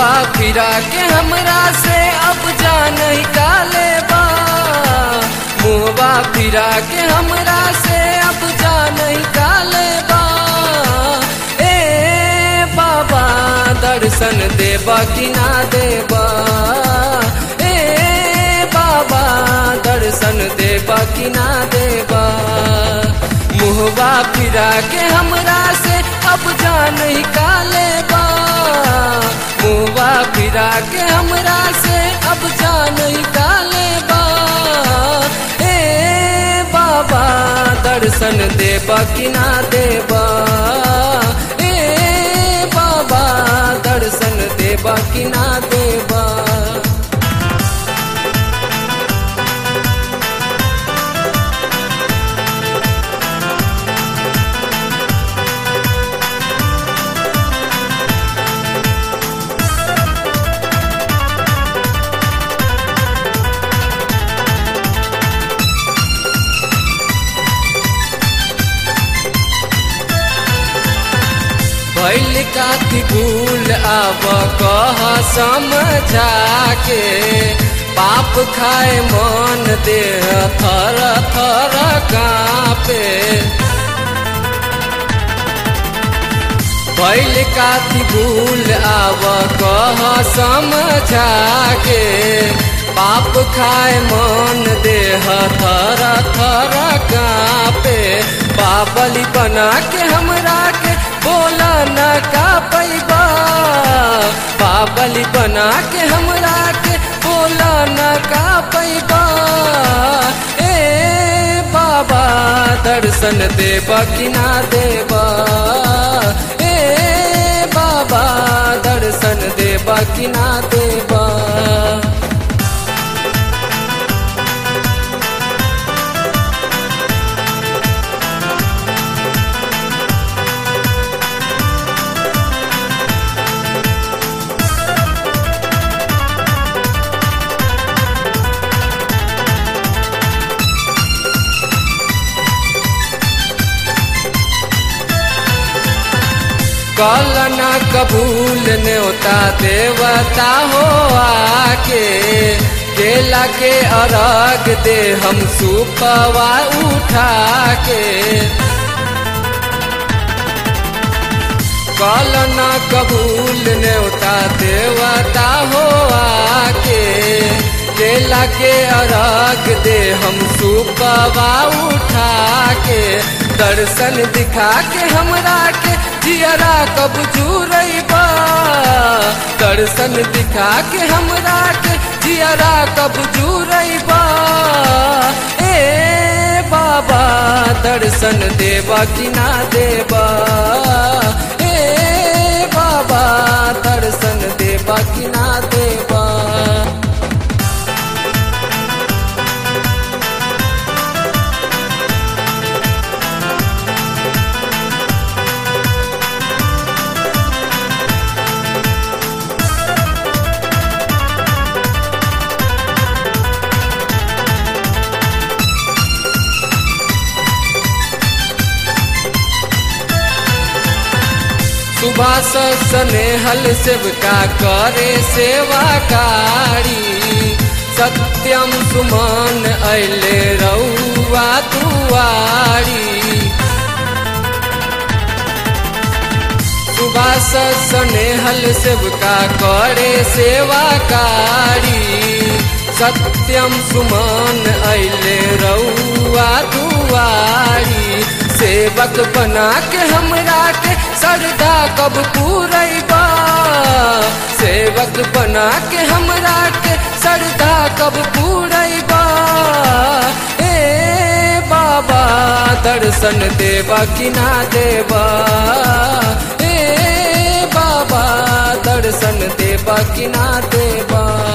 मुहवा फिरा के हमरा से अब जान काले बा मुहवा फिरा के हमरा से अब जान काले बा ए बाबा दर्शन देबा कि ना देबा ए बाबा दर्शन देबा कि ना देबा मुहवा फिरा के हमरा से अब जान काले बा मुहवा फिरा के हमरा से अब जान काले बा ए बाबा दर्शन देबा कि ना देबा ए बाबा दर्शन देबा कि ना देबा भैल काती भूल आब कह समझा के पाप खाए मन देह थर थर कापे भैल काती भूल आब कह समझा के पाप खाए मन देह थर थर कापे बाबली बना के हमरा के बोला न का पैबा बाबली बना के हमरा के बोला न का पैबा ए बाबा दर्शन देबा कि ना देबा ए बाबा दर्शन देबा कि ना देबा कल न कबूल न्योता देवता हो आके केला के अरग दे हम सुपवा उठा के कल न कबूल न्योता देवता हो आके केला के अरग दे हम सुपवा उठा के दर्शन दिखा के हमरा के जियरा कब जुरैबा दर्शन दिखा के हमरा के जियरा कब जुरैबा ए बाबा दर्शन देबा कि ना देबा ए बाबा दर्शन देबा कि ना देबा सुभाष स्नेहल सेवका करे सेवाकारी सत्यम सुमन अले रउआ दुआरी सुभाष स्नेहल सेवका करे सेवाकारी सत्यम सुमन अले रउआ दुआरी सेवक बना के हमरा के सरदा कब पूरैबा सेवक बना के हमरा के सरदा कब पूरैबा ए बाबा दर्शन देबा कि ना देबा ए बाबा दर्शन देबा कि ना देबा